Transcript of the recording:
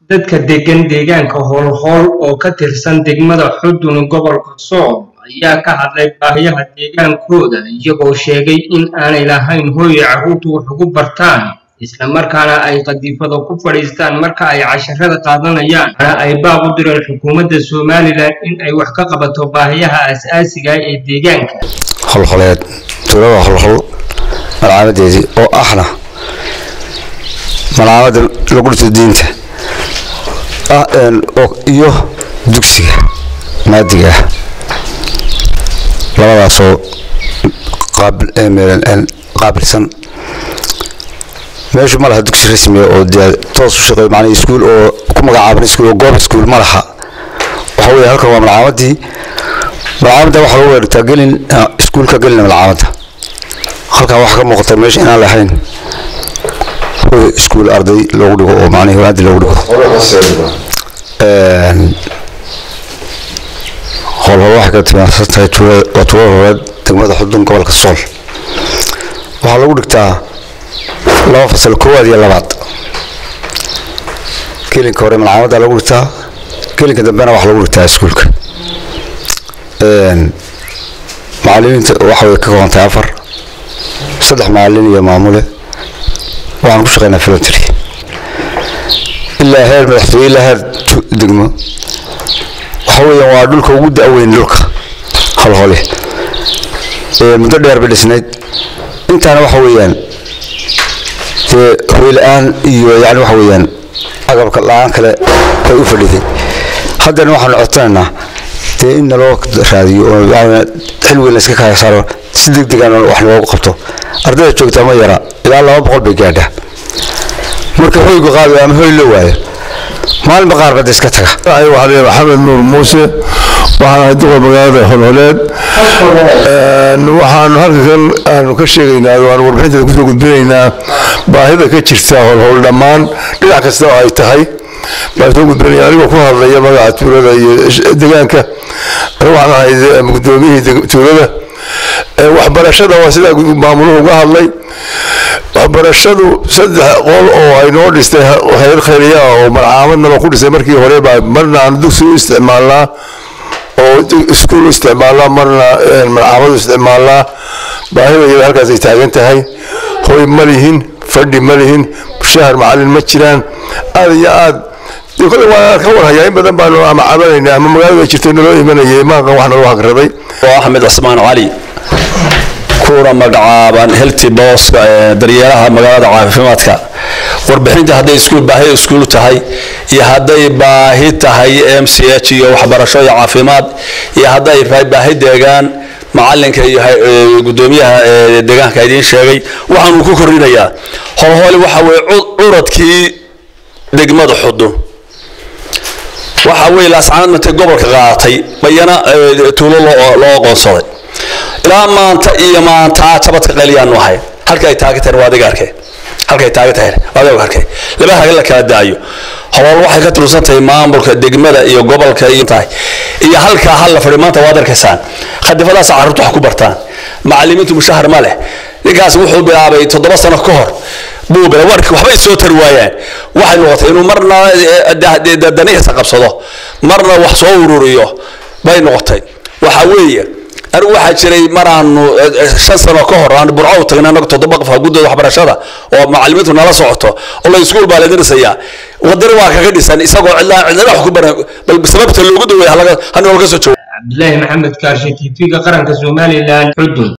dadka degan deegaanka howlhowl oo ka tirsan degmada xudun gobolka sool ayaa ka hadlay baahiyaha deegaankooda iyagoo sheegay in aanay lahayn hooy carruurtu wax ugu bartaan isla markaana ay qadiifada ku fadhiistaan marka ay casharada qaadanayaan ana ay baaq u direen xukuumadda somalilan in ay wax ka qabato baahiyaha as-aasiga ee deegaanka holholeed tuulada holhol malcaamadeedii oo ahna malcaamada lagu dhito diinta iyo dugsiga maadiga ah labadaasoo qaabilsan meeshu ma laha dugsi rasmiya oo dee toos u shaqeeyo macnaa iskuul oo ku magacaaban iskuul oo goob iskuul ma laha waxa weeye halkan waa malcaamadii malcaamadda waxaa lagu weerartaa gelin iskuulka gelina malcaamadda halkan waxaa ka muuqata meesha inaan lahayn hoy iskuul arday loogu dhigo oo macnaha wanaadi loogu dhigo howlhol waxay ka timaadsan tahay waa tuulada horeed degmada xudun gobolka sool waxaa lagu dhigtaa laba fasal koowaad iyo labaad gelinka hore malcaamadda lagu dhigtaa gelinka dambena waxaa lagu dhigtaa iskuulka macalimiinta waxa way ka kooban tahay afar saddex macalin iyo maamule waxaan ku shaqeynaa filontry ilaa heer madaxtooye ilaa heer degmo waxa weeyaan waa dhulka ugu da-weyn dhulka holhole muddo dheer bay dhisnayd intaana waxa weeyaan dee hoy la-aan iyo yani waxa weeyaan agabka la-aan kale bay u fadhiday haddana waxaanu codsanaynaa dee in naloo raadiyo oo xil weyn layska kaya saaro si deg degan wax loogu qabto ardayda joogtaa ma yara ilaa laba boqol bay gaadhaa marka hoygu qaado ama hoy la waayo maalinba qaar bada iska taga waxaa leeyahay maxamed nuur muuse waxaan ahay duqa magaalada holholeed waxaanu halkan aanu ka sheegaynaa waanu warbixinteeda kusoo gudbinaynaa baahida ka jirta holhol dhammaan dhinac kasta oo ay tahay baan soo gudbinaya anigoo ku hadlaya magaca tuulada iyo deegaanka waxaan ahay gudoomiyihii tuulada waxbarashada waa sidaa maamuluhu uga hadlay waxbarashadu saddex qol oo ay noo dhistay hayr khayriya oo malcaamadnaba ku dhisay markii hore baa marna aan dugsi u isticmaalnaa oo iskuul u isticmaalnaa marna malcaamad u isticmaalnaa baahida iyada halkaas ay taagan tahay hoy ma lihin fadhi ma lihin shahar macalin ma jiraan aada iyo aad kole waa ka warhayaa in badan baanu ama cabanayna ama magaalada jirtay naloo imanayay maaqan wax naloo hagraday oo axmed cismaan cali kuna magacaaban helti booska daryeelaha magaalada caafimaadka warbixinta hadday iskuul baahi iskuul tahay iyo hadday baahi tahay m c h iyo waxbarasho iyo caafimaad iyo hadday baahi deegaan macalinka iyo gudoomiyaha deegaanka idiin sheegay waxaanu ku korinayaa holhooli waxa weye curadkii degmada xudun waxa weye laascanaad mantay gobolka qaadatay bayana tuulo loo aqoonsaday ilaa maanta iyo maanta jabadka qaliyaanu ahay halka ay taagan tahay waa adiga arkay halka ay taagan tahay waa adiga arkay laba haga la kala daayo howal waxay ka tursan tahay maamulka degmada iyo gobolka iyo tahay iyo halka hal la fadhi maanta waad arkaysaan khadifadaas carruurtu wax ku bartaan macallimiintu mushahar ma leh ninkaas wuxuu bilaabay toddoba sano ka hor buu bilaa warki waxbay soo tari waayaan waxay noqotay inuu marna danihiisa qabsado marna wax soo ururiyo bay noqotay waxa weeye anigu waxaa jiray maraanu shan sano ka hor aan burco u tagnay anagu toddoba qof guddooda waxbarashada oo macallimiintu nala socoto oo la iskuul baa la dirisayaa wadani waa kaga dhisan isagoo cidlaa cidlaa wax ku baran bal sababta loogu daweeya halaga hanoo laga soo joogo cabdilaahi maxamed kaarshe tv-ga qaranka somalilan xudun